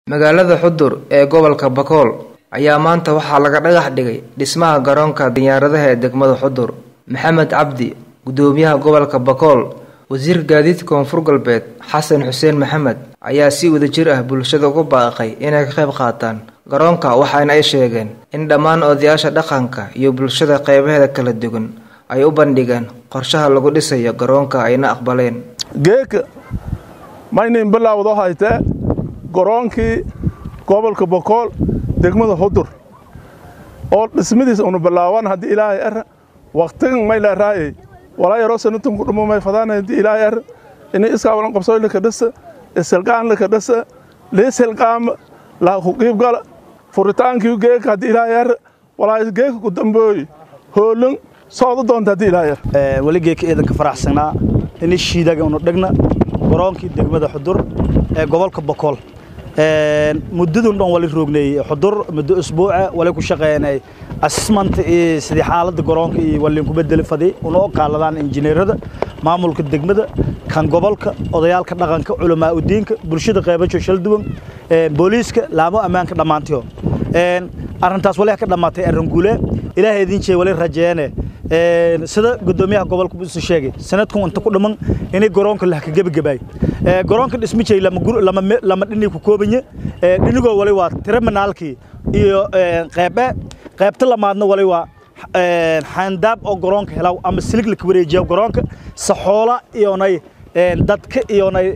magaalada xudur ee gobolka bakool ayaa maanta waxaa laga dhagax dhigay dhismaha garoonka diyaaradaha ee degmada xudur maxamed cabdi gudoomiyaha gobolka bakool wasiirka gaadiidka koonfur galbeed xasan xuseen maxamed ayaa si wadajir ah bulshada ugu baaqay inay ka qayb qaataan garoonka waxaana ay sheegeen in dhammaan odayaasha dhaqanka iyo bulshada qeybaheeda kala duwan ay u bandhigeen qorshaha lagu dhisayo garoonka ayna aqbaleen geeka maynin bilaawdo haytee garoonkii gobolka bokool degmada xudur oo dhismadiis unu bilaawan haddii ilaahay ar waktigan mayla raayay walaa yaroo sanatun ku dhumo may fadaan haddii ilaahay ar ini iskaawalan qabsooy laka dhasa isilqaan laka dhasa liisilqaama laa ku qiibgala furitaankii geeka haddii ilaahay ar walaa geeka ku dambooy hoolin soodu doonta haddii ilaahay ar weli geeka ciidanka faraxsanaa ini shiidaga unu dhegna garoonkii degmada xudur ee gobolka bokool muddadun dhan wali roogneeyey xudur muddo usbuuca wali ku shaqeynay assessment iyo sidii xaaladda garoonka iyo waliin ku bedeli fadi unoo qaaladaan injineerada maamulka degmada kan gobolka odayaalka dhaqanka culamaa udiinka bulshada qeybajo shal duwan booliiska laamo ammaanka dhammaantiyo arrintaas wali ka dhammaatay arringuule ilaahay idin jee wali rajeene sida gudoomiyaha gobolka isu sheegay sanadkan inta ku dhiman inay garoonka la ka gebagabaay garoonka dhismijay lama dhini ku koobanye dhinigoo wali waa terminaalkii iyo qeybe qeybta lamaadna wali waa xaandaab oo garoonka helaw ama silig la ka wareejiya garoonka saxoola iyonay dadka iyonay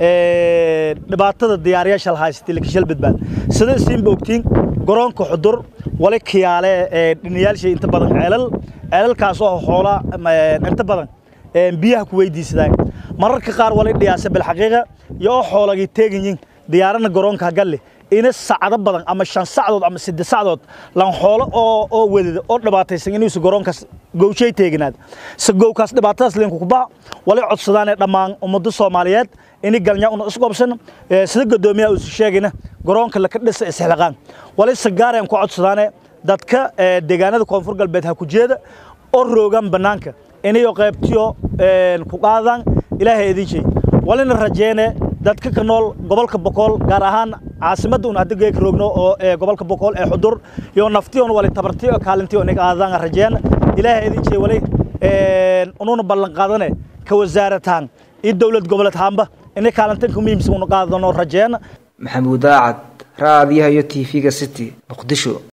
dhibaatada diyaariyaasha la haysatay lakashal badbaad sida siinba ogtiin garoonka xudur wali kiyaale dhiniyaalshay inta badan ceelal ceelalkaas oo xoola inta badan biyaha ku weydiisadaan mararka qaar wali dhiyaasa bilxaqiiqa iyo oo xoolagii teeganyiin diyaarana garoonka galle ina sacdo badan ama shan sacdood ama saddex sacdood lan xoolo oo oo wadada oo dhibaataysan inuusa garoonkaas gowshay teeganaad se gowkaas dhibaatadaas linku ku baxa wali codsadaan ee dhammaan ummadda soomaaliyeed ini galnya una isqobsan sida gudoomiyaha uu sheegayna garoonka laka dhisa isxilaqaan wali sagaareen ku codsadaane dadka deegaanada koonfur galbeed ha ku jeeda oo roogan bannaanka inayo qaybtiyo ku qaadaan ilaahay idin shay walina rajeene dadka ka nool gobolka bokool gaar ahaan caasimadda un hadda geeka roogno oo gobolka bokool ee xudur iyo naftiyon wali tabartiyo kaalintiyo inaga aadaan rajeen ilaahay idin shay wali ununa ballan qaadane ka wasaarataan iyo dowlad goboleedhaanba inay kaalintan ka muhiimsan una qaadano rajeen maxamuud aacad raadiyaha iyo tv-ga city muqdisho